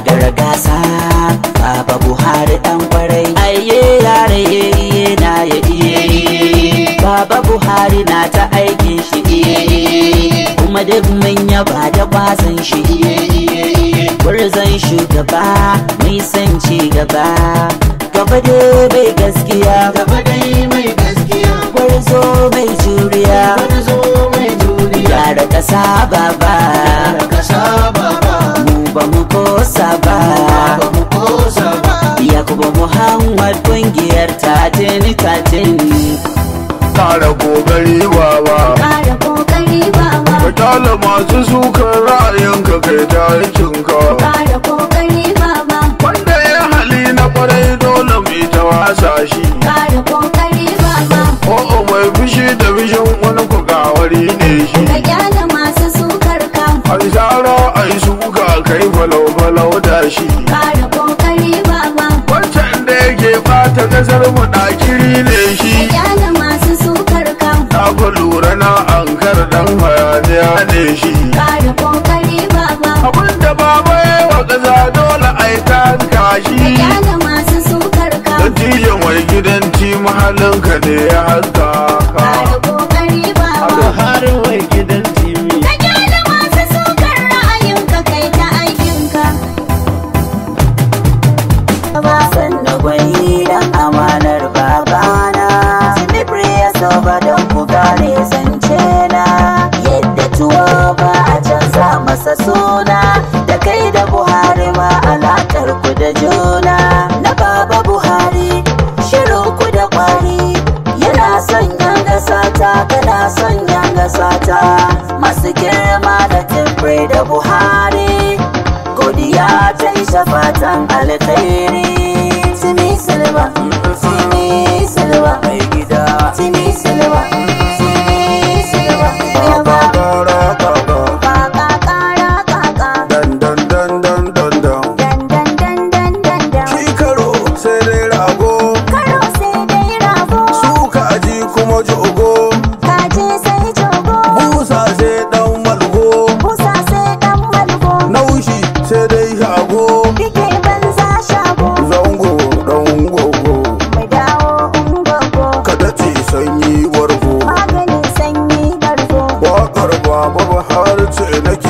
gagara gasa baba buhari dan kwarai aiye yare iye na ya iye baba buhari na ta aikin shi iye kuma duk mun yaba da kwazon shi iye gurzon shugaba mai son ci gaba gaba dai bai gaskiya gaba dai mai gaskiya gwarzo mai juriya wani zo mai juriya gyara kasa baba da kasa baba mu ba mu kosa ba ba mu kosa ba yakubu muhammad kungiyar tatin tatin kara kokari baba Kara kokari baba ka kyale masu sukan ra'ayinka kai ta aikinka Kara kokari baba wanda ya hali na kwarai dole mai ta wasa shi Kara kokari baba o'o mai fushi da fishin wani kukawari ne shi Ka gyara masu sukar ka ai zara ai suka kai falau falau da shi Kara kokari baba wancan da yake bata kasar mu ɗakiri ne shi Ka gyara masu sukar ka na ku lura na ankar dan hayaniya ne shi Kara kokari baba abinda baba ya wa ƙasa dole ai ta Ka shi gyara masu sukar ka Dattijan mai gidan ci mahallinka ne ya haska Kara kokari baba har wai gidan timi Ka gyara masu sukar ra'ayinka kai ta aikinka Wasan da gwani dan amanar babana Silibri ya soba don ku gane zance na Yadda tuwo ba a canza masa suna Da kai da Buhari ma alaƙar ku da juna Na baba Buhari shirin ku da kwari Yana son yan gasata kana son yan gasata Masu girma da timbre da Buhari godiya ta isa fatan alkhairi Timi Silva, Timi Silva, mai gida Timi Silva, Timi Silva, yaba Kara kaka Kaka kara kaka dan dan dan dan dan dan Dan dan dan dan dan dan Shi karo sai dai rago Karo sai dai rago Suka aji kuma jogo Kaje sai jogo Busa sai dan malgo Busa sai dan malgo Naushi sai dai shago Bige banza shago Zango dan gogo Mu dawo ungogo Ka dace sanyi wargo Maganin sanyi bargo Waƙar baba har ce nake